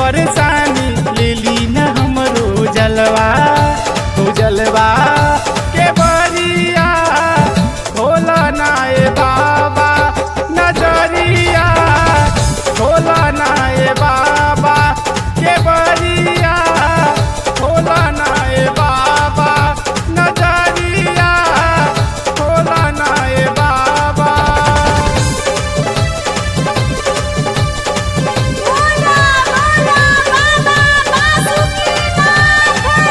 परेशानी ले ली न हमरो जलवा हो जलवा के बरिया होला ना ए बाबा नजरिया होला ना ए बाबा के बरिया होला ना ए बाबा नजरिया होला ना ए बाबा बोला बोला बाबा बासुकीनाथ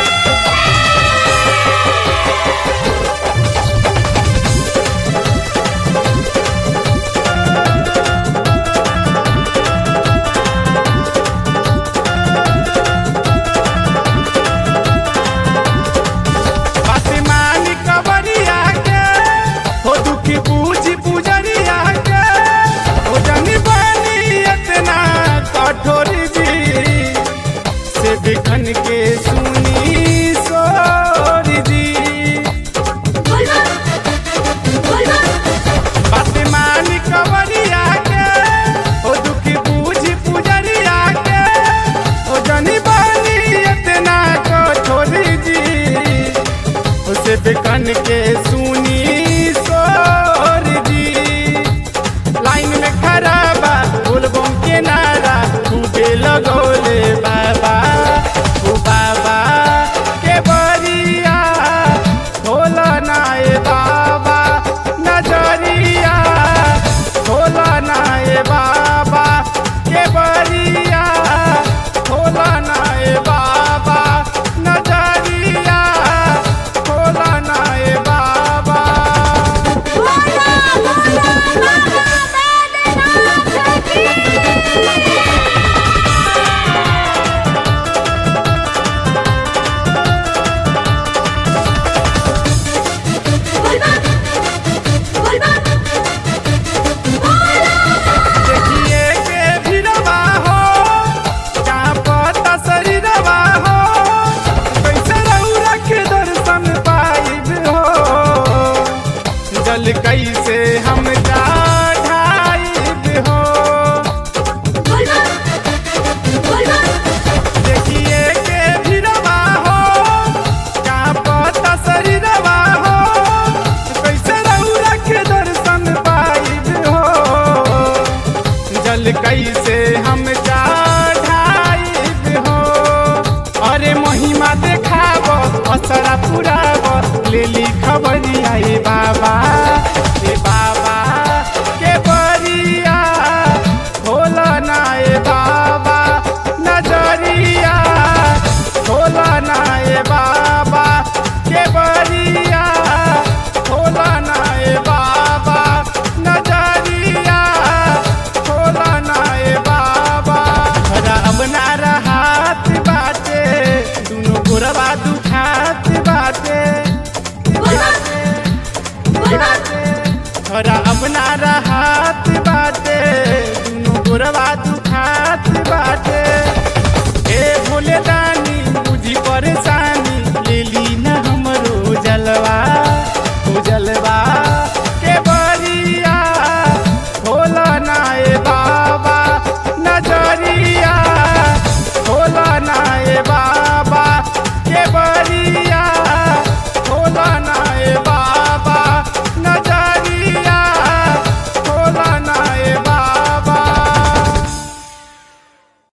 आसमानी कबरिया के हो दुखी पूजी पुजरिया के हो जनी बनी इतना कठोर जी से बिखन के सुनी सोर जी बोला बोला आसमानी कबरिया के हो दुखी पूजी पुजरिया के हो जनी बनी इतना कठोर जी उसे बिकन के सुनी सोर जी लाइन में खड़ा बा बोलबम के नारा खूबे लगोले बाबा ओ बाबा के बरिया होला ना ए बाबा नजरिया होला ना ए बाबा के बरिया होला ना ए बाबा नजरिया होला ना ए बाबा बोला बोला बाबा बैद्यनाथ की बोलबा बोलबा देखिए के भिड़वा हो जहाँ पता शरीरवा हो कैसे रउरा के दर्शन पाइब हो जल कैसे हम चढ़ाइब हो बोलबा बोलबा देखिए के भिड़वा हो जहाँ पता शरीरवा हो कैसे रउरा के दर्शन पाइब हो जल कैसे हम चढ़ाइब हो अरे महिमा देखाब असरा पुराब ले ली खबरिया ए बाबा ए बाबा के बरिया होला ना ए बाबा नजरिया होला ना ए बाबा के बरिया होला ना ए बाबा नजरिया होला ना ए बाबा हरा अब ना रहत बाटे दुनो गोरवा दुखात बाटे बोलबा बोलबा हरा अब ना रह